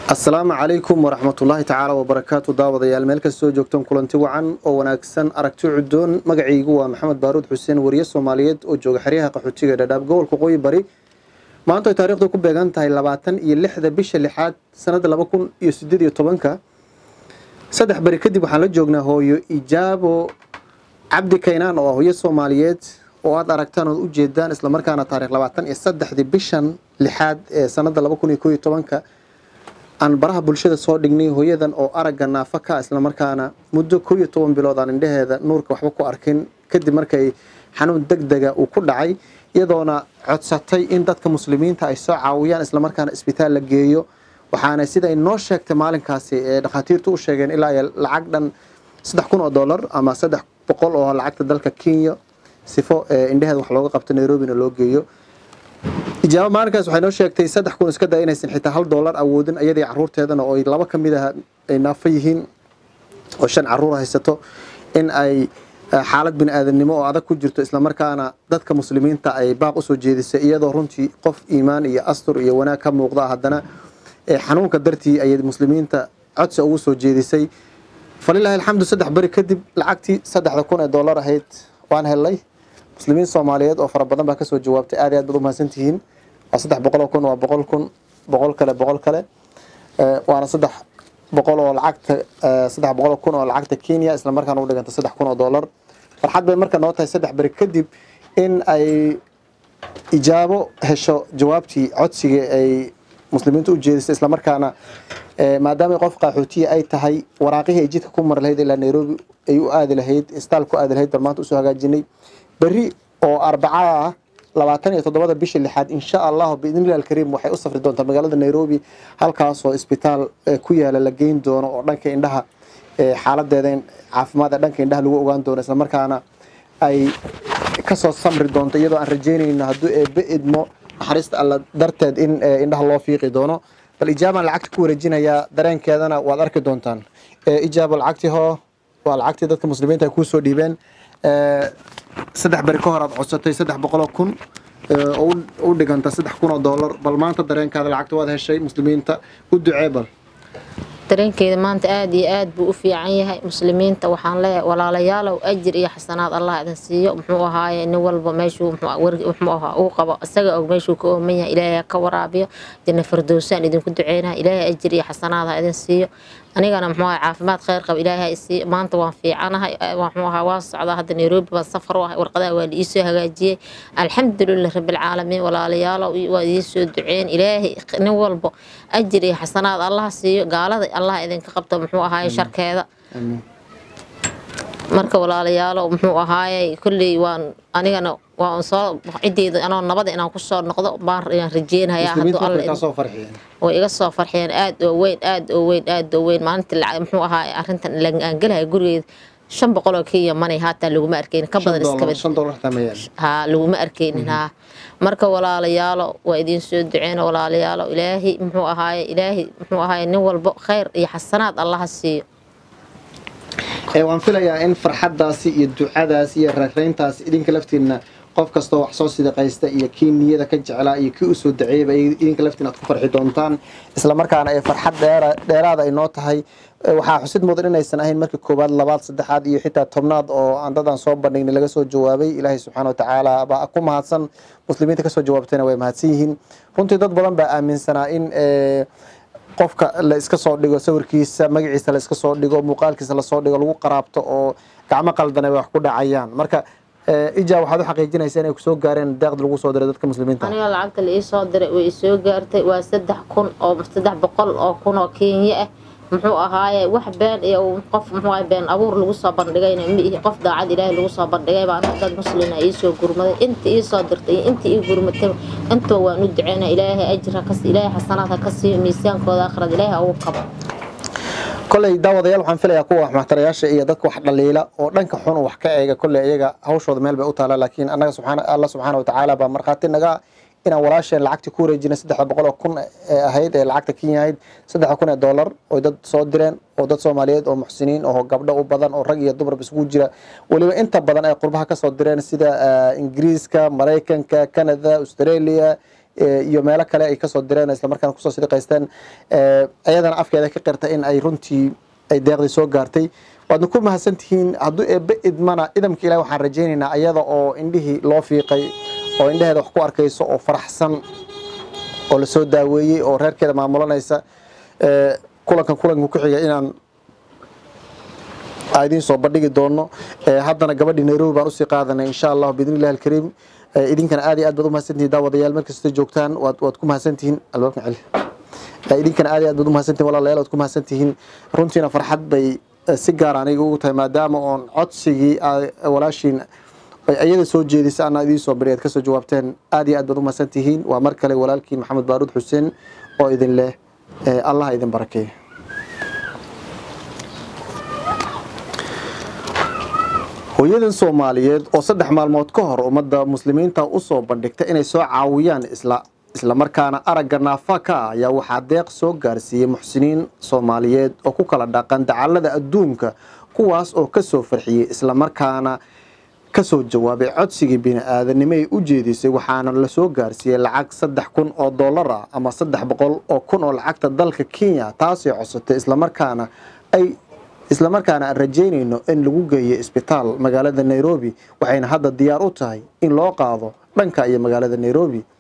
asalaamu calaykum waraxmatullaahi tacaala wabarakaatu daawadayaal meel kastoo joogtaan kulanti wacan oo wanaagsan aragti cudoon magacaygu waa maxamed baaruud xuseen wariye soomaaliyeed oo jooga xeryaha qaxootiga dhadhaab gobolka qoyi bari maanta ay taarikhdu ku beegan tahay labaatan iyo lixda bisha lixaad sanada laba kun iyo sideed iyo tobanka saddex beri kadib waxaan la joognaa hooyo ijaabo cabdi kaynaan oo ah hooyo soomaaliyeed oo aada aragtaan ood ujeedaan islamarkaana taarikh labaatan iyo saddexdii bishan lixaad ee sanada laba kun iyo koo iyo tobanka aan baraha bulshada soo dhignay hooyadan oo aragga naafa ka islamarkaana muddo koo iyo toban bilood aan indhaheeda nuurka waxba ku arkin kadib markay xanuun deg dega uu ku dhacay iyadoona codsatay in dadka muslimiinta ay soo caawiyaan islamarkaana isbitaal la geeyo waxaana sida ay noo sheegtay maalinkaasi ee dhakhaatiirtu u sheegeen ilaa iyo lacag dhan saddex kun oo dollar ama saddex boqol oo lacagta dalka kenya sifo indhaheeda wax looga qabto nairobina loo geeyo ijaabo maalinkaas waxay noo sheegtay saddex kun iska daa inaysan xitaa hal dollar awoodin iyadii caruurteedana oo ay laba ka mid ah ay naafo yihiin oo shan caruur haysato in ay xaalad bini aadamnimo oo adag ku jirto islamarkaana dadka muslimiinta ay baaq usoo jeedisay iyadoo runtii qof iimaan iyo astur iyo wanaag ka muuqda haddana xanuunka dartii ayay muslimiinta codsi ugu soo jeedisay falilaahi alxamdu saddex beri kadib lacagtii saddexda kun ee dollar ahayd waan helnay muslimiin soomaaliyeed oo fara badan baa kasoo jawaabtay aad iyo aad baad umahadsantihiin waa saddex boqol oo kun waa boqol kun boqol kale boqol kale waana saddex boqol oo lacagta saddex boqol oo kun oo lacagta kenya islamarkaana u dhiganta saddex kun oo dollar farxad bay marka noo tahay saddex beri kadib in ay ijaabo hesho jawaabtii codsiga ay muslimiinta u jeedisay islamarkaana maadaama qof qaxootiya ay tahay waraaqihii ay jidka ku mari lahayd ilaa nairobi ay u aadi lahayd istaal ku aadi lahayd bal maanta usoo hagaajinay beri oo arbacada ah labaatan iyo toddobada bisha lixaad insha allahu biidnillahi alkariim waxay u safri doontaa magaalada nairobi halkaasoo isbitaal ku yaala la geyn doono oo dhanka indhaha xaaladeeda caafimaad ee dhanka indhaha lagu ogaan doono islamarkaana ay kasoo samri doonto iyadoo aan rajeynayno hadduu eebe idmo naxariista alla darteed in indhaha loo fiiqi doono bal ijaabaan lacagta ku wareejinayaa dareenkeedana waad arki doontaan ijaabo lacagtii hoo waa lacagtii dadka muslimiinta ay kuusoo dhiibeen saddex beri ka hor aad codsatay saddex boqoloo kun oo u dhiganta saddex kun oo dollar bal maanta dareenkaada lacagta waad heshay muslimiinta u ducee bal dareenkeeda maanta aada iyo aad buu u fiican yahay muslimiinta waxaan leeyahay walaalayaalow ajir iyo xasanaad allah idin siiyo muxuu ahaaye nin walba meeshuu muxuu ahaa uu qabo isaga og meeshuu ka ooman yahay ilaahay ka waraabiyo janna fardowsaan idinku duceynaya ilaahay ajir iyo xasanaad ha idin siiyo anigana muxuu ahaa caafimaad kheyr qaba ilaahay siiyo maanta waan fiicanahay muxuu ahaa waan socdaa hadda nairobi baan safar u ahay warqadaha waa liisoo hagaajiyey alxamdulilah rabbilcaalamiin walaalayaalow waa idiin soo duceyn ilaahay nin walba ajir iyo xasanaad allah siiyo gaalada allah idinka qabto muxuu ahaaye sharkeeda marka walaalayaalow muxuu ahaaye kolley waan anigana waan soo ciddeyda anoo nabada inaan kusoo noqdo baan rajeynayaa hadduu alla way iga soo farxiyeen aad oo weyn aad oo weyn aad oo weyn maalintii lacag muxuu ahaaye arrintan aan gelahay gurigeeda shan boqol oo kenya manay haataa laguma arkeynin ka badan iskabad haa laguma arkeynin haa marka walaalayaalo waa idiin soo duceyna walaalayaalo ilaahay muxuu ahaaye ilaahay muxuu ahaaye nin walbo kheyr iyo xasanaad allaha siiyo waan filayaa in farxaddaasi iyo ducadaasi iyo rareyntaasi idinka laftiina qof kastoo wax soo sidaqaysta iyo kii niyada ka jeclaa iyo kii usoo daceeyaba idinka laftiin aad ku farxi doontaan islamarkaana ay farxad dheeraada ay noo tahay waxaa xusid mudan inaysan ahayn markii koowaad labaad saddexaad iyo xitaa tobnaad oo aan dadaan soo bandhignay laga soo jawaabay ilaahay subxaana watacaala baa ku mahadsan muslimiinta kasoo jawaabtayna way mahadsan yihiin runtii dad badan baa aaminsanaa in qofka la iska soo dhigo sawirkiisa magaciisa la iska soo dhigo muuqaalkiisa lasoo dhigo lagu qaraabto oo gacmo qaldana wax ku dhacayaan marka ija waxaad u xaqiijinaysaa inay kusoo gaareen deeqda lagu soo diray dadka muslimiinta aniga lacagta la iisoo diray way isoo gaartay waa saddex kun oo saddex boqol oo kun oo kenya ah muxuu ahaaye wax been iyo qof muxuu ahay been abuur lagu soo bandhigayna miihi qof daacad ilaahay lagu soo bandhigay baan dad muslina iisoo gurmaday inta iisoo dirtay iyo inta ii gurmatay intaba waan u duceynaa ilaahay ajra kas ilaahay xasanaad ha ka siiyo miisaankooda akhrad ilaahay ha ugu qabo koley daawadayaal waxaan filayaa kuwa wax maxtarayaasha iyo dadka wax dhaliila oo dhanka xun wax ka eega kolley iyaga hawshooda meel bay u taala laakiin annaga subxaana alla subxaana watacaala baa markhaati naga inaan walaasheen lacagtii ku wareejinay saddexda boqol oo kun ee ahayd ee lacagta kenya ahayd saddexda kun ee dollar oo dad soo direen oo dad soomaaliyeed oo muxsiniin oo gabdho u badan oo rag iyo dumarba isugu jira weliba inta badan ay qurbaha kasoo direen sida ingiriiska maraykanka canada australia iyo meelo kale ay kasoo direen islamarkaana kusoo sidhiqaysteen ayadana afkeeda ka qirta in ay runtii ay deeqdii soo gaartay waadna ku mahadsantihiin hadduu eebbe idmana idamka ilahi waxaan rajaynaynaa ayada oo indhihii loo fiiqay oo indhaheeda wax ku arkayso oo faraxsan oo lasoo daaweeyey oo reerkeeda maamulanaysa kulankan kulanka ku xiga inaan idiin soo bandhigi doono haddana gabadhii nairobi baan usii qaadanay insha allah biidn illahi alkariim idinkana aad iyo aad baad u mahadsantihin daawadayaal meel kasta joogtaan waad waad ku mahadsantihiin albaabka celi idinkana aad iyo aad baad u mahadsantihin walaalayaal waad ku mahadsantihiin runtiina farxad bay si gaar aniga ugu tahay maadaama oon codsigii walaashiin iyada soo jeedisa ana idiin soo bari aad kasoo jawaabteen aad iyo aad baad u mahadsantihiin waa mar kale walaalkiin maxamed baaruud xuseen oo idin leh allah idin barakeeyo hooyadan soomaaliyeed oo saddex maalmood ka hor ummadda muslimiinta usoo bandhigta inay soo caawiyaan isla islamarkaana aragga naafa ka ah ayaa waxaa deeq soo gaarsiiyey muxsiniin soomaaliyeed oo ku kala dhaqan dacallada adduunka kuwaas oo kasoo farxiyey islamarkaana kasoo jawaabay codsigii bini-aadanimo ay u jeedisay waxaana lasoo gaarsiiyey lacag saddex kun oo dollar ah ama saddex boqol oo kun oo lacagta dalka kenya taasay codsatay islamarkaana ay islamarkaana aan rajaynayno in lagu geeyo isbitaal magaalada nairobi waxayna hadda diyaar u tahay in loo qaado dhanka iyo magaalada nairobi